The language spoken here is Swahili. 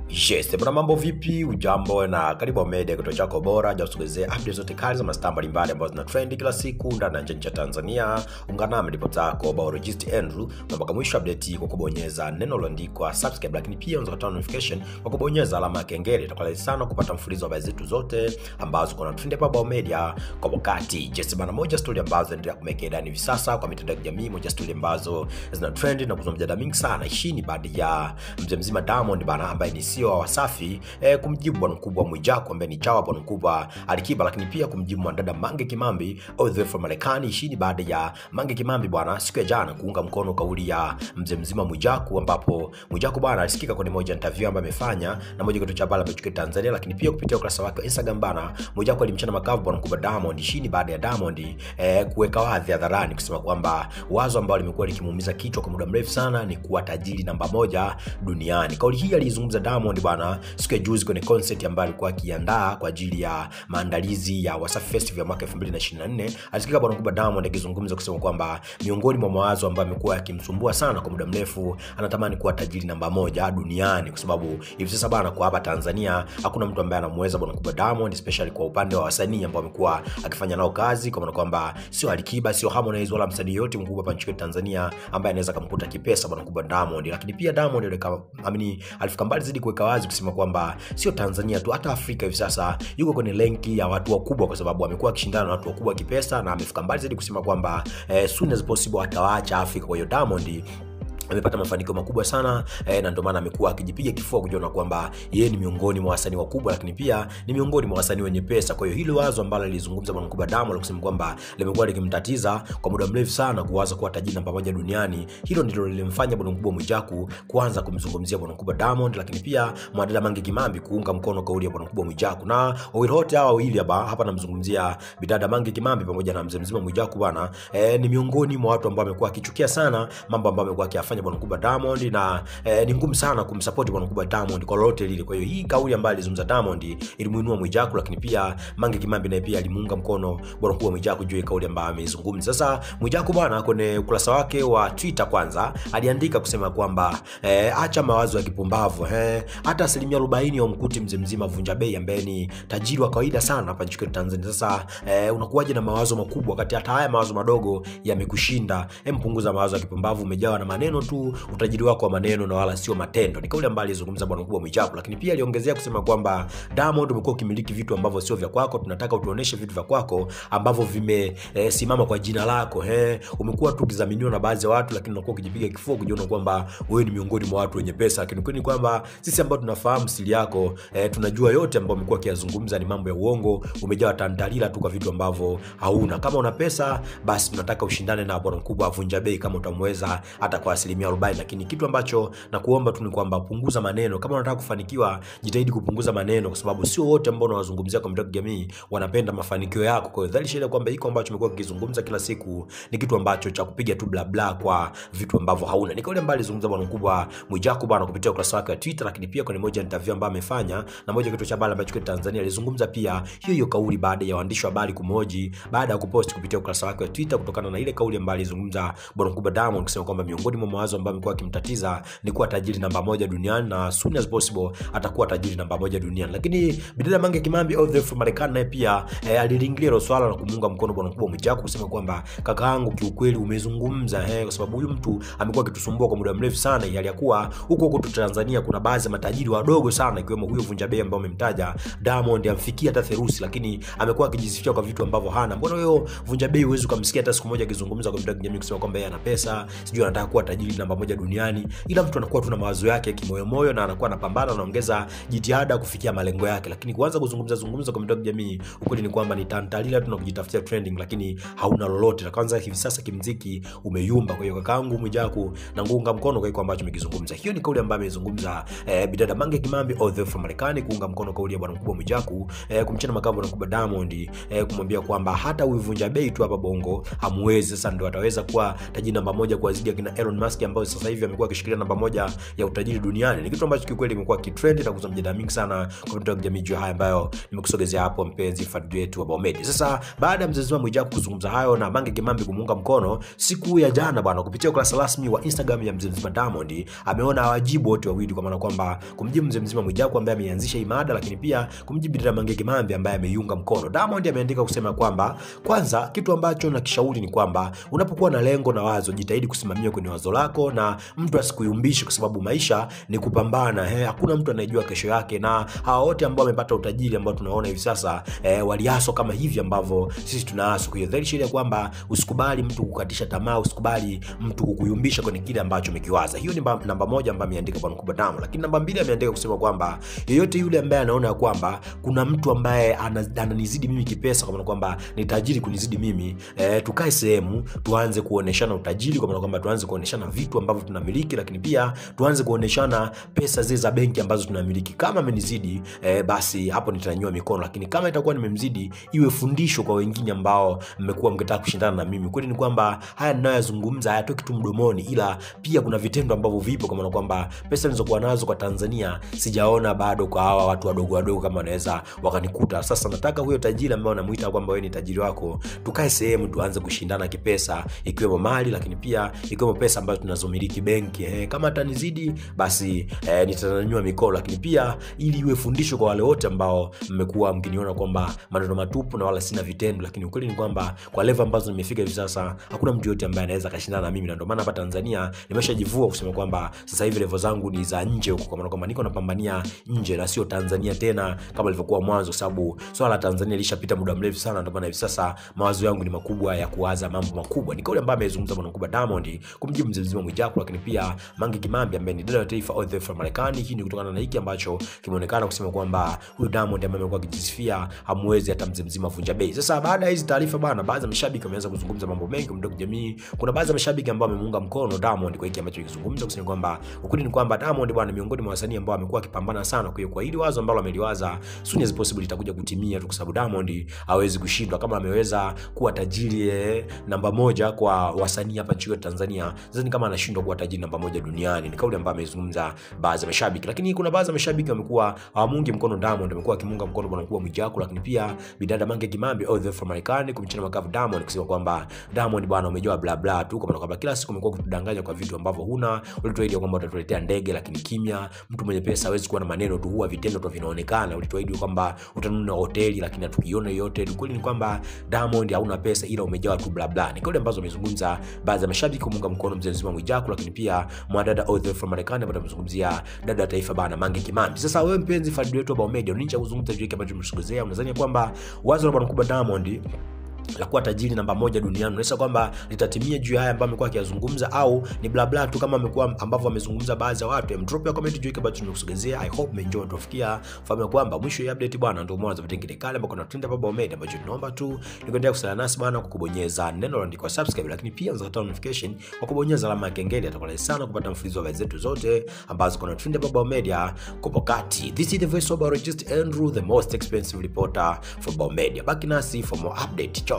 Yes, bwana mambo vipi? Ujambo na karibu Media, kituo chako bora cha kusogezea updates zote kali za mastaa mbalimbali ambazo zina trend kila siku ndani na nje ya Tanzania. Ungana nami ripota yako Biologist Andrew na mpaka mwisho update kwa kubonyeza neno lililoandikwa subscribe, lakini pia unaweza kupata notification kwa kubonyeza alama ya kengele. Itakuwa rahisi sana kupata mfululizo wa habari zetu zote ambazo kuna trend hapa Biomedia kwa wakati. Yes, bwana moja story ambazo zinaendelea kumekea ndani hivi sasa kwa mitandao ya kijamii, moja story ambazo zina trend na kuzua mjadala mingi sana. Hii ni baada ya mzee mzima Diamond bana ambaye ni CEO wa Wasafi eh, kumjibu bwana mkubwa Mwijaku ambaye ni chawa bwana mkubwa Alikiba, lakini pia kumjibu mwanadada Mange Kimambi all the way from Marekani. Hii ni baada ya Mange Kimambi bwana siku ya jana kuunga mkono kauli ya mzee mzima Mwijaku, ambapo Mwijaku bwana alisikika kwenye moja ya interview ambayo amefanya na moja kituo cha habari ambacho Tanzania, lakini pia kupitia ukurasa wake wa Instagram bana Mwijaku alimchana makavu bwana mkubwa Diamond. Hii ni baada ya Diamond eh, kuweka wazi hadharani kusema kwamba wazo ambalo limekuwa likimuumiza kichwa kwa muda mrefu sana ni kuwa tajiri namba moja duniani. Kauli hii alizungumza Diamond bwana siku ya juzi kwenye concert ambayo alikuwa akiandaa kwa ajili ya maandalizi ya Wasafi Festival ya mwaka 2024. Alisikika bwana mkubwa Diamond akizungumza kusema kwamba miongoni mwa mawazo ambayo amekuwa yakimsumbua sana kwa muda mrefu, anatamani kuwa tajiri namba moja duniani, kwa sababu hivi sasa bana, kwa hapa Tanzania hakuna mtu ambaye anamweza bwana mkubwa Diamond, especially kwa upande wa wasanii ambao amekuwa akifanya nao kazi, kwa maana kwamba sio Alikiba, sio Harmonize wala msanii yote mkubwa hapa nchini Tanzania ambaye anaweza kumkuta kipesa bwana mkubwa Diamond. Lakini pia Diamond alika amini alifika mbali zaidi kuweka wazi kusema kwamba sio Tanzania tu, hata Afrika hivi sasa yuko kwenye lenki ya watu wakubwa, kwa sababu amekuwa akishindana na watu wakubwa kipesa, na amefika mbali zaidi kusema kwamba eh, soon as possible atawaacha Afrika. Kwa hiyo Diamond amepata mafanikio makubwa sana eh, na ndio maana amekuwa akijipiga kifua kujiona kwamba yeye ni miongoni mwa wasanii wakubwa, lakini pia ni miongoni mwa wasanii wenye pesa. Kwa hiyo hili wazo ambalo lilizungumza bwana mkubwa Diamond kusema kwamba limekuwa likimtatiza kwa muda mrefu sana kuwaza kuwa tajiri namba moja duniani, hilo ndilo lilimfanya bwana mkubwa Mwijaku kuanza kumzungumzia bwana mkubwa Diamond, lakini pia mwadada Mange Kimambi kuunga mkono kauli ya bwana mkubwa Mwijaku, na wawili wote hawa wawili hapa hapa namzungumzia bidada Mange Kimambi pamoja na mzee mzima Mwijaku bwana eh, ni miongoni mwa watu ambao amekuwa akichukia sana mambo ambayo amekuwa akiyafanya bwana mkubwa Diamond na eh, ni ngumu sana kumsupport bwana mkubwa Diamond kwa lolote lile. Kwa hiyo hii kauli ambayo alizungumza Diamond ilimuinua Mwijaku, lakini pia Mange Kimambi naye pia alimuunga mkono bwana mkubwa Mwijaku juu ya kauli ambayo ameizungumza. Sasa Mwijaku bwana kwenye ukurasa wake wa Twitter kwanza aliandika kusema kwamba eh, acha mawazo ya kipumbavu eh, hata asilimia 40 wamkuti mzee mzima Vunja Bei ambaye ni tajiri wa kawaida sana hapa nchini Tanzania. Sasa eh, unakuwaje na mawazo makubwa wakati hata haya mawazo madogo yamekushinda? Hem, punguza mawazo ya kipumbavu, umejawa na maneno tu utajiri wako wa maneno na wala sio matendo. Ni kauli ambayo alizungumza bwana mkubwa Mwijaku, lakini pia aliongezea kusema kwamba Diamond, umekuwa ukimiliki vitu ambavyo sio vya kwako, tunataka utuoneshe vitu vya kwako ambavyo vimesimama eh, kwa jina lako eh. Umekuwa tu ukidhaminiwa na baadhi ya watu, lakini unakuwa ukijipiga kifua kujiona kwamba wewe ni miongoni mwa watu wenye pesa, lakini kweli kwamba sisi ambao tunafahamu siri yako eh, tunajua yote ambayo umekuwa ukiyazungumza ni mambo ya uongo, umejawa tantalila tu kwa vitu ambavyo hauna. Kama una pesa, basi tunataka ushindane na bwana mkubwa Vunja Bei kama utamweza hata kwa asilimia 40 lakini kitu ambacho nakuomba tu ni kwamba punguza maneno. Kama unataka kufanikiwa, jitahidi kupunguza maneno, kwa sababu sio wote ambao unawazungumzia kwa mitandao ya kijamii wanapenda mafanikio yako. Kwa hiyo dhalisha ile kwamba iko ambacho umekuwa ukizungumza kila siku ni kitu ambacho cha kupiga tu bla bla kwa vitu ambavyo hauna. Ni kauli ambayo alizungumza bwana mkubwa Mwijaku bwana kupitia ukurasa wake wa Twitter, lakini pia kwenye moja interview ambayo amefanya na moja kitu cha habari ambacho kwa Tanzania alizungumza pia hiyo hiyo kauli baada ya waandishi wa habari kumoji baada ya kupost kupitia ukurasa wake wa Twitter kutokana na ile kauli ambayo alizungumza bwana mkubwa Diamond kusema kwamba miongoni mwa mawazo ambayo amekuwa akimtatiza ni kuwa tajiri namba moja duniani na soon as possible atakuwa tajiri namba moja duniani. Lakini bidada Mange Kimambi all the way from Marekani naye pia eh, alilingilia hilo swala na kumuunga mkono bwana mkubwa Mwijaku kusema kwamba kakaangu, kiukweli umezungumza eh, kwa sababu huyu mtu amekuwa akitusumbua kwa muda mrefu sana, ili yakuwa huko huko tu Tanzania kuna baadhi ya matajiri wadogo sana ikiwemo huyo Vunja Bei ambao umemtaja Diamond, amfikia hata therusi, lakini amekuwa akijisifia kwa vitu ambavyo hana. Mbona huyo Vunja Bei huwezi kumsikia hata siku moja akizungumza kwa mitandao ya kijamii kusema kwamba yeye ana pesa, sijui anataka kuwa tajiri namba moja duniani, ila mtu anakuwa tu na mawazo yake kimoyomoyo na anakuwa anapambana, anaongeza jitihada kufikia malengo yake, lakini kuanza kuzungumza zungumza kwa mitandao ya kijamii, ukweli ni kwamba ni tantalila tu na kujitafutia trending, lakini hauna lolote. Na kwanza hivi sasa kimziki umeyumba. Kwa hiyo kakaangu Mwijaku na nguunga mkono kwa hiyo ambacho umekizungumza. Hiyo ni kauli ambayo amezungumza eh, bidada Mange Kimambi all the way from Marekani kuunga mkono kauli ya bwana mkubwa Mwijaku eh, kumchana makavu bwana mkubwa Diamond eh, kumwambia kwamba hata huyu Vunja Bei tu hapa Bongo hamwezi. Sasa ndio ataweza kuwa tajiri namba moja kwa zidi akina Elon Musk wake ambayo sasa hivi amekuwa akishikilia namba moja ya utajiri duniani ni kitu ambacho kiukweli imekuwa kitrend na kuzua mjadala mingi sana kwa mitandao ya kijamii juu ya haya ambayo nimekusogezea hapo mpenzi fadhili wetu wa Baomedi sasa baada ya mzee Zuma Mwijaku kuzungumza hayo na Mange Kimambi kumuunga mkono siku ya jana bwana kupitia ukurasa rasmi wa Instagram ya mzee mzima Diamond ameona awajibu wote wawili kwa maana kwamba kumjibu mzee mzima Mwijaku ambaye ameanzisha imada lakini pia kumjibu dada Mange Kimambi ambaye ameiunga mkono Diamond ameandika kusema kwamba kwanza kitu ambacho nakishauri ni kwamba unapokuwa na lengo na wazo jitahidi kusimamia kwenye wazo lako na mtu asikuyumbishe kwa sababu maisha ni kupambana he, hakuna mtu anayejua kesho yake na hawa wote ambao wamepata utajiri ambao tunaona hivi sasa eh, waliaswa kama hivi ambavyo sisi tunaaswa kwa hiyo dhahiri sheria kwamba usikubali mtu kukatisha tamaa usikubali mtu kukuyumbisha kwenye kile ambacho umekiwaza hiyo ni namba, namba moja ambayo ameandika bwana kubwa damu lakini namba mbili ameandika kusema kwamba yeyote yule ambaye anaona ya kwamba kuna mtu ambaye ana- ananizidi mimi kipesa kwa maana kwamba ni tajiri kunizidi mimi eh, tukae sehemu tuanze kuoneshana utajiri kwa maana kwamba tuanze kuoneshana vitu ambavyo tunamiliki lakini pia tuanze kuoneshana pesa zile za benki ambazo tunamiliki kama amenizidi eh, basi hapo nitanyanyua mikono lakini kama itakuwa nimemzidi iwe fundisho kwa wengine ambao mmekuwa mkitaka kushindana na mimi kweli ni kwamba haya ninayoyazungumza hayatoki tu mdomoni ila pia kuna vitendo ambavyo vipo kwa maana kwamba pesa nilizokuwa nazo kwa tanzania sijaona bado kwa hawa watu wadogo wadogo kama wanaweza wakanikuta sasa nataka huyo tajiri ambao namuita kwamba wewe ni tajiri wako tukae sehemu tuanze kushindana kipesa ikiwemo mali lakini pia ikiwemo pesa ambazo tunazomiliki benki eh, kama atanizidi basi eh, nitanyanyua mikono lakini pia ili iwe fundisho kwa wale wote ambao mmekuwa mkiniona kwamba maneno matupu na wala sina vitendo lakini ukweli ni kwamba kwa level ambazo nimefika hivi sasa hakuna mtu yote ambaye anaweza akashindana na mimi na ndio maana hapa tanzania nimeshajivua kusema kwamba sasa hivi level zangu ni za nje huko kwa maana kwamba niko napambania nje na sio tanzania tena kama ilivyokuwa mwanzo kwa sababu swala la tanzania lishapita muda mrefu sana ndio maana hivi sasa mawazo yangu ni makubwa ya kuwaza mambo makubwa ni kauli ambayo amezungumza bwana mkubwa diamond kumjibu mzee mzima mwijaku lakini pia mange kimambi ambaye ni dada wa taifa all the way from marekani hii ni kutokana na hiki ambacho kimeonekana kusema kwamba huyu diamond ambaye amekuwa akijisifia hamwezi hata mzee mzima vunja bei sasa baada ya hizi taarifa bana baadhi ya mashabiki wameanza kuzungumza mambo mengi kumtoka jamii kuna baadhi ya mashabiki ambao wamemuunga mkono diamond kwa hiki ambacho kizungumza kusema kwamba ukweli ni kwamba diamond bwana miongoni mwa wasanii ambao amekuwa akipambana sana kwa hiyo kwa hili wazo ambalo ameliwaza soon as possible litakuja kutimia tu kwa sababu diamond hawezi kushindwa kama ameweza kuwa tajiri eh, namba moja kwa wasanii hapa nchini yetu tanzania sasa ni kama anashindwa kuwa tajiri namba moja duniani ni kauli ambayo amezungumza baadhi ya mashabiki lakini kuna baadhi ya mashabiki wamekuwa hawamuungi mkono diamond wamekuwa wakimuunga mkono bwana mkubwa mwijaku lakini pia bidada mange kimambi all the way from marekani kumchana makavu diamond kusema kwamba diamond bwana umejua bla bla tu kwa maana kwamba kila siku umekuwa kutudanganya kwa vitu ambavyo huna ulituahidi kwamba utatuletea ndege lakini kimya mtu mwenye pesa hawezi kuwa na maneno tu huwa vitendo tu vinaonekana ulituahidi kwamba utanunua hoteli lakini hatukiona hiyo hoteli kweli ni kwamba diamond hauna pesa ila umejawa tu bla bla ni kauli ambazo amezungumza baadhi ya mashabiki kumuunga mkono mzee mzima mwijaku lakini pia mwadada all the way from marekani ambaye amezungumzia dada wa taifa bana mange kimambi sasa wewe mpenzi fadili wetu wa Baomedi nini cha kuzungumza juu ya kile ambacho tumesogezea unadhani kwamba wazo la bwana mkubwa diamond la kuwa tajiri namba moja duniani unaonyesha kwamba litatimia juu ya haya ambayo amekuwa akiyazungumza au ni blabla tu kama amekuwa ambavyo amezungumza baadhi ya watu drop ya comment juu ambacho tumekusogezea i hope umeenjoy tufikia fahamu ya kwamba mwisho ya update bwana ndio mwanzo wa vitengele kale ambako tunatrend hapa Baomedi ambacho tunaomba tu ni kuendelea kusala nasi bwana kwa kubonyeza neno lililoandikwa subscribe lakini pia unaweza notification kwa kubonyeza alama ya kengele atakuwa sana kupata mfululizo wa habari zetu zote ambazo kuna trend hapa Baomedi kwa wakati this is the voice of our Andrew the most expensive reporter for Baomedi baki nasi for more update Ciao.